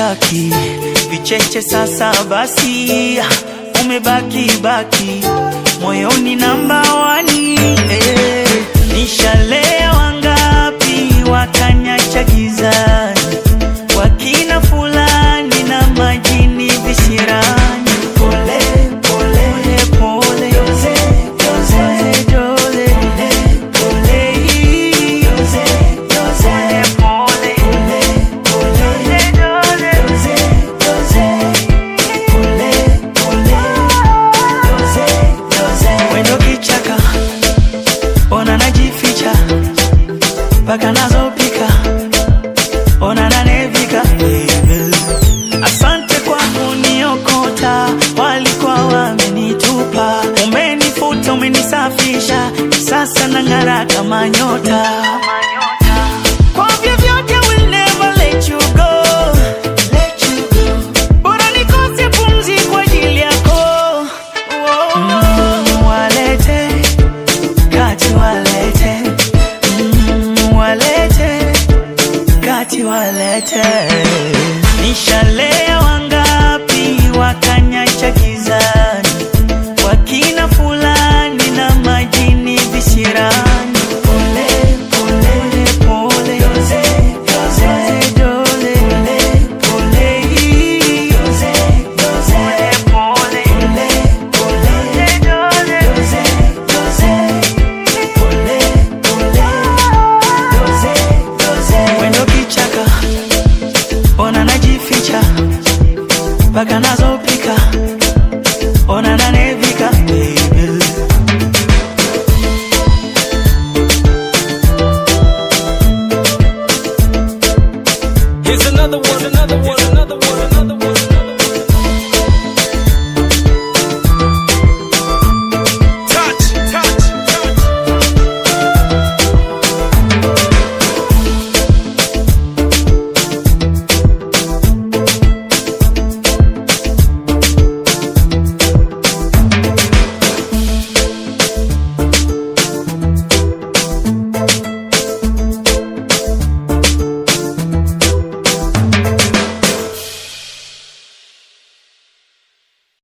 sitaki vicheche sasa basi umebaki baki moyoni namba wani eh. nishalewa ngapi wakanyacha gizani wakina fulani na majini visirani pole pole pole Jose, Jose, Jose, pole Jose, Jose, pole Jose, Jose, Jose, pole pole Jose, Jose. Wendo kichaka ona najificha mpaka nazopika ona nanevika asante kwa kuniokota walikuwa wamenitupa umenifuta umenisafisha sasa nang'ara kama nyota kwa vyovyote will never let you go let you go bora nikose pumzi kwa ajili yako mm, walete kati walete mm, walete kati walete nishalewa ngapi wakanyacha gizani wakina fulani na majini visirani pole pole pole Jose, Jose, Jose, pole Jose, Jose, pole pole Jose, Jose, pole pole Jose, Jose. Wendo kichaka ona najificha mpaka nazopika ona nanevika baby. Here's another one, another one.